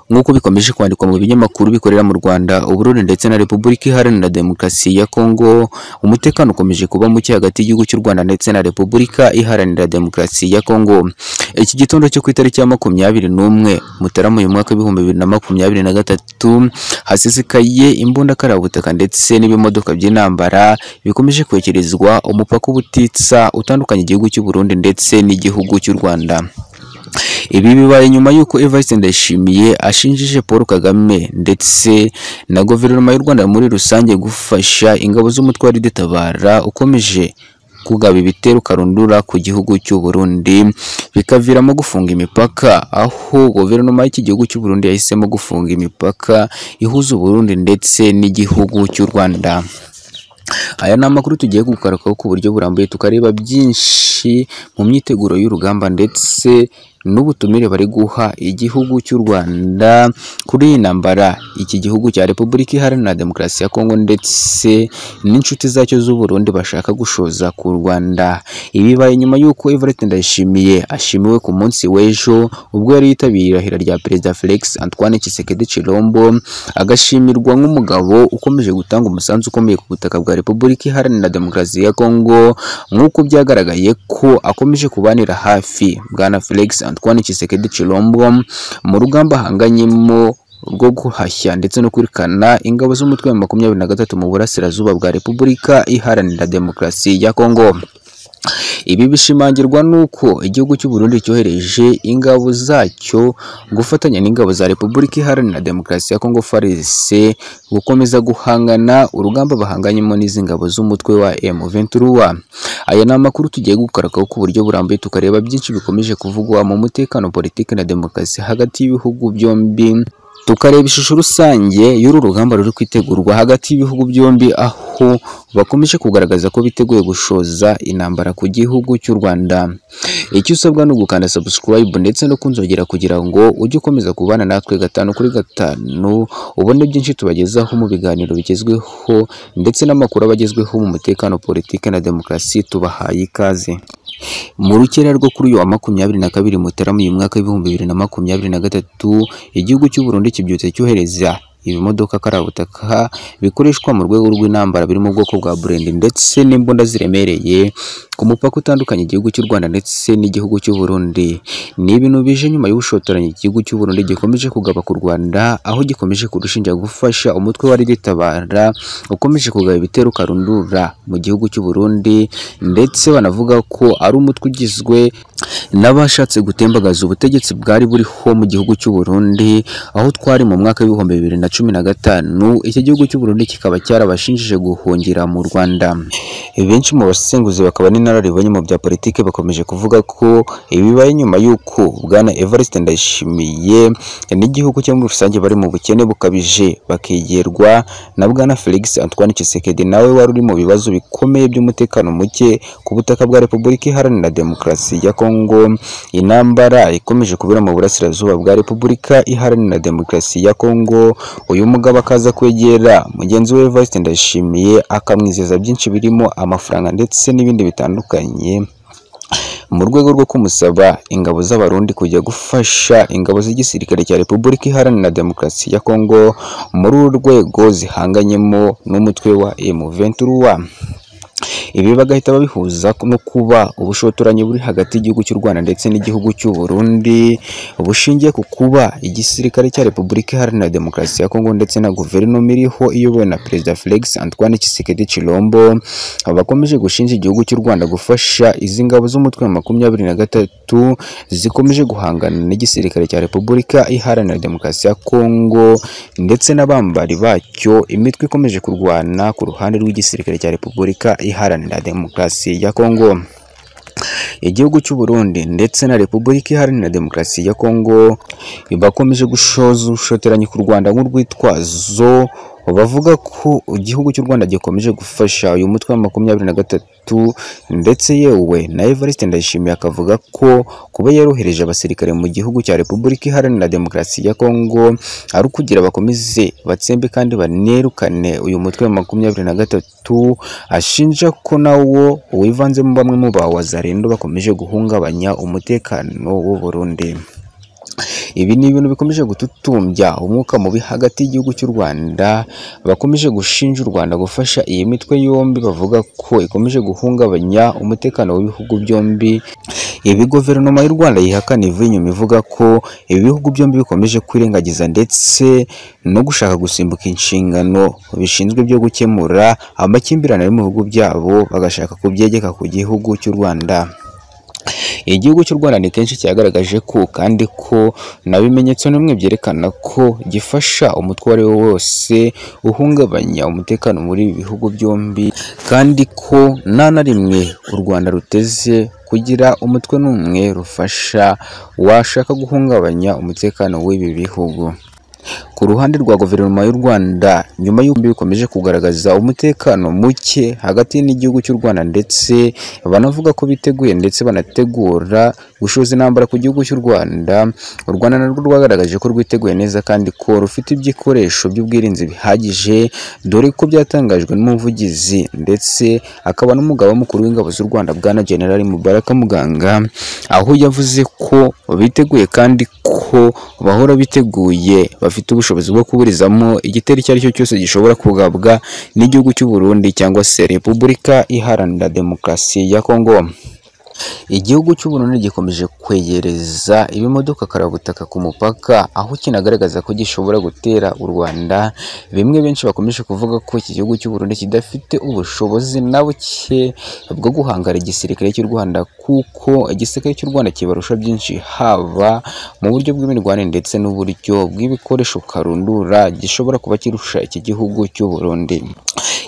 nk'uko bikomeje kwandikwa mu binyamakuru bikorera mu Rwanda Uburundi ndetse na Repubulika Iharanira Demokarasi ya Kongo umutekano ukomeje kuba muke hagati y'igihugu cy'u Rwanda ndetse na Repubulika Iharanira Demokarasi ya Kongo iki gitondo cyo ku itariki ya makumyabiri n'umwe Mutarama uyu mwaka w'ibihumbi bibiri na makumyabiri na gatatu hasesekaye imbunda karabutaka ndetse n'ibimodoka by'intambara bikomeje kwekerezwa umupaka ubutitsa utandukanye igihugu cy'u Burundi ndetse n'igihugu cy'u Rwanda ibi bibaye nyuma y'uko Evariste Ndayishimiye ashinjije Paul Kagame ndetse na guverinoma y'u Rwanda muri rusange gufasha ingabo z'umutwe wa Tabara ukomeje kugaba ibitero karundura ku gihugu cy'u Burundi bikaviramo gufunga imipaka aho guverinoma y'iki gihugu cy'u Burundi yahisemo gufunga imipaka ihuza u Burundi ndetse n'igihugu cy'u Rwanda aya ni amakuru tugiye gukarukaho ku buryo burambuye tukareba byinshi mu myiteguro y'urugamba ndetse n'ubutumire bari guha igihugu cy'u Rwanda kuri iyi ntambara iki gihugu cya Repubulika Iharanira Demokarasi ya Kongo ndetse n'inshuti zacyo z'u Burundi bashaka gushoza ku Rwanda ibi bibaye nyuma y'uko Evariste Ndayishimiye ashimiwe ku munsi w'ejo ubwo yari yitabiriye irahira rya Perezida Felix Antoine Tshisekedi Chilombo agashimirwa nk'umugabo ukomeje gutanga umusanzu ukomeye ku butaka bwa Repubulika Iharanira Demokarasi ya Kongo nk'uko byagaragaye ko akomeje kubanira hafi Bwana Felix Antoine Tshisekedi Chilombo mu rugamba ahanganyemo rwo guhashya ndetse no kwirukana ingabo z'umutwe wa makumyabiri na gatatu mu burasirazuba bwa Repubulika Iharanira Demokarasi ya Kongo ibi bishimangirwa n'uko igihugu cy'u Burundi cyohereje ingabo zacyo gufatanya n'ingabo za Repubulika Iharanira Demokarasi ya Kongo FARDC gukomeza guhangana urugamba bahanganyemo n'izi ngabo z'umutwe wa M23 aya ni amakuru tugiye gukarakaho ku buryo burambuye tukareba byinshi bikomeje kuvugwa mu mutekano politiki na demokarasi hagati y'ibihugu byombi tukareba ishusho rusange y'uru rugamba ruri kwitegurwa hagati y'ibihugu byombi aho bakomeje kugaragaza ko biteguye gushoza intambara ku gihugu cy'u Rwanda icyo usabwa ni ugukanda subscribe ndetse no kunzogera kugira ngo ujye ukomeza kubana natwe gatanu kuri gatanu ubone byinshi tubagezaho mu biganiro bigezweho ndetse n'amakuru abagezweho mu mutekano politiki na demokarasi tubahaye ikaze mu rukera rwo kuri uyu wa makumyabiri na kabiri mutarama uyu mwaka w'ibihumbi bibiri na makumyabiri na gatatu igihugu cy'u Burundi kibyutse cyohereza ibimodoka karabutaka bikoreshwa mu rwego rw'intambara biri mu bwoko bwa burendi ndetse n'imbunda ziremereye ku mupaka utandukanye igihugu cy'u Rwanda ndetse n'igihugu cy'u Burundi ni ibintu bije nyuma y'ubushotoranyi igihugu cy'u Burundi gikomeje kugaba ku Rwanda aho gikomeje kurushinja gufasha umutwe wa Tabara ukomeje kugaba ibitero karundura mu gihugu cy'u Burundi ndetse banavuga ko ari umutwe ugizwe n'abashatse gutembagaza ubutegetsi bwari buriho mu gihugu cy'u Burundi aho twari mu mwaka w'ibihumbi bibiri na cumi na gatanu iki gihugu cy'u Burundi kikaba cyarabashinjije guhungira mu Rwanda benshi mu basenguzi bakaba n'inararibonye mu bya politike bakomeje kuvuga ko ibibaye nyuma y'uko bwana Evariste Ndayishimiye n'igihugu cyo muri rusange bari mu bukene bukabije bakigerwa na bwana Felix Antoine Tshisekedi nawe wari uri mu bibazo bikomeye by'umutekano muke ku butaka bwa Repubulika Iharanira Demokarasi ya Kongo Kongo intambara ikomeje kubera mu burasirazuba bwa Repubulika Iharanira Demokarasi ya Kongo uyu mugabo akaza kwegera mugenzi we Evariste Ndayishimiye akamwizeza byinshi birimo amafaranga ndetse n'ibindi bitandukanye mu rwego rwo kumusaba ingabo z'abarundi kujya gufasha ingabo z'igisirikare cya Repubulika Iharanira Demokarasi ya Kongo muri uru rwego zihanganyemo n'umutwe wa M23 ibi bagahita babihuza no kuba ubushotoranyi buri hagati y'igihugu cy'u Rwanda ndetse n'igihugu cy'u Burundi bushingiye ku kuba igisirikare cya Repubulika Iharanira Demokarasi ya Kongo ndetse na guverinoma iriho iyobowe na Perezida Felix Antoine Tshisekedi Chilombo bakomeje gushinja igihugu cy'u Rwanda gufasha izi ngabo z'umutwe wa makumyabiri na gatatu zikomeje guhangana n'igisirikare cya Repubulika Iharanira Demokarasi ya Kongo ndetse n'abambari bacyo imitwe ikomeje kurwana ku ruhande rw'igisirikare cya Repubulika Iharanira Demokarasi ya Kongo igihugu cy'u Burundi ndetse na Repubulika Iharanira Demokarasi ya Kongo bakomeje gushoza ubushotoranyi ku Rwanda nk'urwitwazo bavuga ko igihugu cy'u Rwanda gikomeje gufasha uyu mutwe wa makumyabiri na gatatu ndetse yewe na Evariste Ndayishimiye akavuga ko kuba yarohereje abasirikare mu gihugu cya Repubulika Iharanira Demokarasi ya Kongo ari ukugira bakomeze batsembe kandi banerukane uyu mutwe wa makumyabiri na gatatu ashinja ko nawo wivanzemo bamwe mu bawazarendo bakomeje guhungabanya umutekano w'u Burundi ibi ni ibintu bikomeje gututumbya umwuka mubi hagati y'igihugu cy'u Rwanda bakomeje gushinja u Rwanda gufasha iyi mitwe yombi bavuga ko ikomeje guhungabanya umutekano w'ibihugu byombi ibi guverinoma y'u Rwanda yihakana ivuye inyuma ivuga ko ibi bihugu byombi bikomeje kwirengagiza ndetse no gushaka gusimbuka inshingano bishinzwe byo gukemura amakimbirane yo mu bihugu byabo bagashaka kubyegeka ku gihugu cy'u Rwanda igihugu cy'u Rwanda ni kenshi cyagaragaje ko kandi ko nta bimenyetso na bimwe byerekana ko gifasha umutwe uwo ari wo wose uhungabanya umutekano muri ibi bihugu byombi kandi ko nta na rimwe u Rwanda ruteze kugira umutwe n'umwe rufasha washaka guhungabanya umutekano w'ibi bihugu ku ruhande rwa guverinoma y'u Rwanda nyuma y'uko bikomeje kugaragaza umutekano muke hagati n'igihugu cy'u Rwanda ndetse banavuga ko biteguye ndetse banategura gushoza intambara ku gihugu cy'u Rwanda u Rwanda narwo rwagaragaje ko rwiteguye neza kandi ko rufite ibikoresho by'ubwirinzi bihagije dore ko byatangajwe n'umuvugizi ndetse akaba n'umugaba mukuru w'ingabo z'u Rwanda bwana General Mubaraka Muganga aho yavuze ko biteguye kandi ko bahora biteguye bafite ubushobozi bwo kuburizamo igitero icyo ari cyo cyose gishobora kugabwa n'igihugu cy'u Burundi cyangwa se Repubulika Iharanira Demokarasi ya Kongo igihugu cy'u Burundi gikomeje kwegereza ibimodoka karabutaka ku mupaka aho kinagaragaza ko gishobora gutera u Rwanda bimwe benshi bakomeje kuvuga ko iki gihugu cy'u Burundi kidafite ubushobozi na buke bwo guhangara igisirikare cy'u Rwanda kuko igisirikare cy'u Rwanda kibarusha byinshi haba mu buryo bw'imirwane ndetse n'uburyo bw'ibikoresho karundura gishobora kuba kirusha iki gihugu cy'u Burundi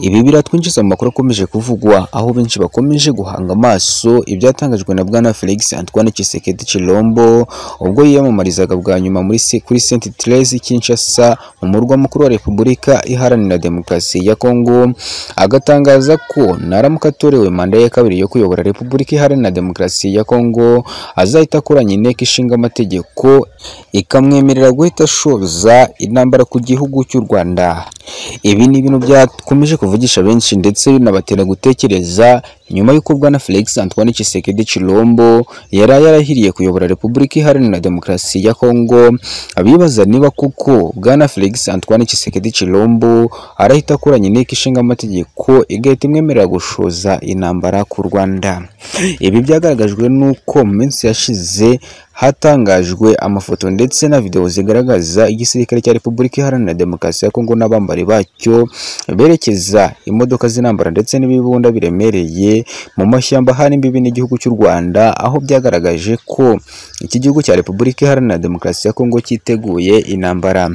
ibi biratwinjiza mu makuru akomeje kuvugwa aho benshi bakomeje guhanga amaso ibyatangajwe na bwana Felix Antoine Tshisekedi Chilombo ubwo yiyamamarizaga bwa nyuma muri se- kuri Saint Therese Kinshasa mu murwa mukuru wa Repubulika Iharanira Demokarasi ya Kongo agatangaza ko naramuka atorewe manda ya kabiri yo kuyobora Repubulika Iharanira Demokarasi ya Kongo azahita akoranya inteko ishinga amategeko ikamwemerera guhita ashoza intambara ku gihugu cy'u Rwanda ibi ni ibintu byakomeje kuvugisha benshi ndetse binabatera gutekereza nyuma y'uko bwana Felix Antoine Tshisekedi Chilombo yari yarahiriye kuyobora Repubulika Iharanira Demokarasi ya Kongo abibaza niba kuko bwana Felix Antoine Tshisekedi Chilombo arahita akoranya inteko ishinga amategeko igahita imwemerera gushoza intambara ku Rwanda ibi byagaragajwe n'uko mu minsi yashize hatangajwe amafoto ndetse na video zigaragaza igisirikare cya Repubulika Iharanira Demokarasi ya Kongo n'abambari bacyo berekeza imodoka z'intambara ndetse n'ibibunda biremereye mu mashyamba hari imbibi n'igihugu cy'u Rwanda aho byagaragaje ko iki gihugu cya Repubulika Iharanira Demokarasi ya Kongo cyiteguye intambara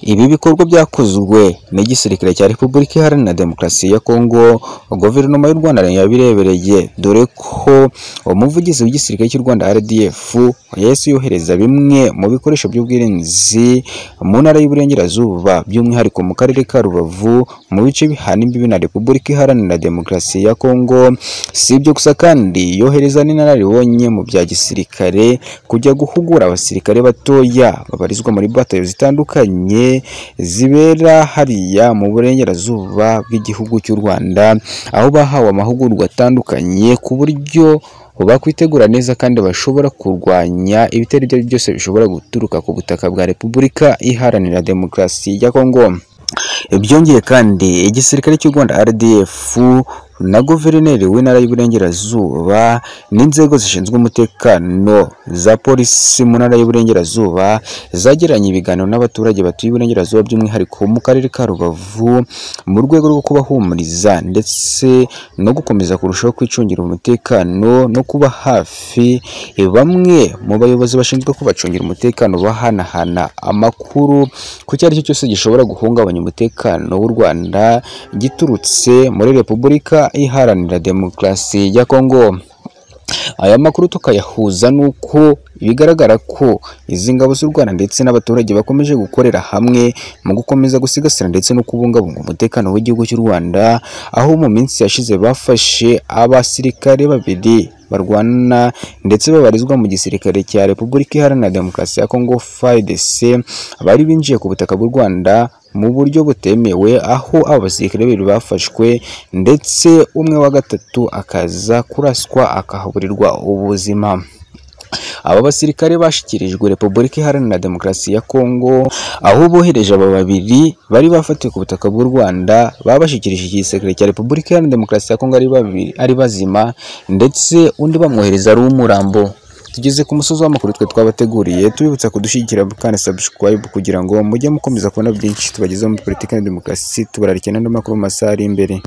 ibi bikorwa byakozwe n'igisirikare cya Repubulika Iharanira Demokarasi ya Kongo guverinoma y'u Rwanda yabirebereye dore ko umuvugizi w'igisirikare cy'u Rwanda RDF yahise yohereza bimwe mu bikoresho by'ubwirinzi mu ntara y'Iburengerazuba by'umwihariko mu karere ka Rubavu mu bice bihana imbibi na Repubulika Iharanira Demokarasi ya Kongo si ibyo gusa kandi yohereza n'inararibonye mu bya gisirikare kujya guhugura abasirikare batoya babarizwa muri batayo zitandukanye zibera hariya mu burengerazuba bw'igihugu cy'u Rwanda aho bahawe amahugurwa atandukanye ku buryo bakwitegura neza kandi bashobora kurwanya ibitero ibyo ari byo byose bishobora guturuka ku butaka bwa Repubulika Iharanira Demokarasi ya Kongo byongeye kandi igisirikare cy'u Rwanda RDF na guverineri w'intara y'Iburengerazuba n'inzego zishinzwe umutekano za polisi mu ntara y'Iburengerazuba zagiranye ibiganiro n'abaturage batuye Iburengerazuba by'umwihariko mu karere ka Rubavu mu rwego rwo kubahumuriza ndetse no gukomeza kurushaho kwicungira umutekano no kuba hafi bamwe mu bayobozi bashinzwe kubacungira umutekano bahanahana amakuru ku icyo ari cyo cyose gishobora guhungabanya umutekano w'u Rwanda giturutse muri Repubulika Iharanira Demokarasi ya Kongo aya makuru tukayahuza n'uko bigaragara ko izi ngabo z'u Rwanda ndetse n'abaturage bakomeje gukorera hamwe mu gukomeza gusigasira ndetse no kubungabunga umutekano w'igihugu cy'u Rwanda aho mu minsi yashize bafashe abasirikare babiri barwana ndetse babarizwa mu gisirikare cya Repubulika Iharanira Demokarasi ya Kongo FARDC bari binjiye ku butaka bw'u Rwanda mu buryo butemewe aho aba basirikare babiri bafashwe ndetse umwe wa gatatu akaza kuraswa akahaburirwa ubuzima aba basirikare bashyikirijwe Repubulika Iharanira Demokarasi ya Kongo aho bohereje aba babiri bari bafatiwe ku butaka bw'u Rwanda babashyikirije igisirikare cya Repubulika Iharanira Demokarasi ya Kongo ari babiri ari bazima ndetse undi bamwohereza ari umurambo tugeze ku musozi w'amakuru twe twabateguriye tubibutsa kudushyigikira kandi subscribe kugira ngo mujye mukomeza kubona byinshi tubagezaho muri politiki na demokarasi tubararikira n'andi makuru mu masaha ari imbere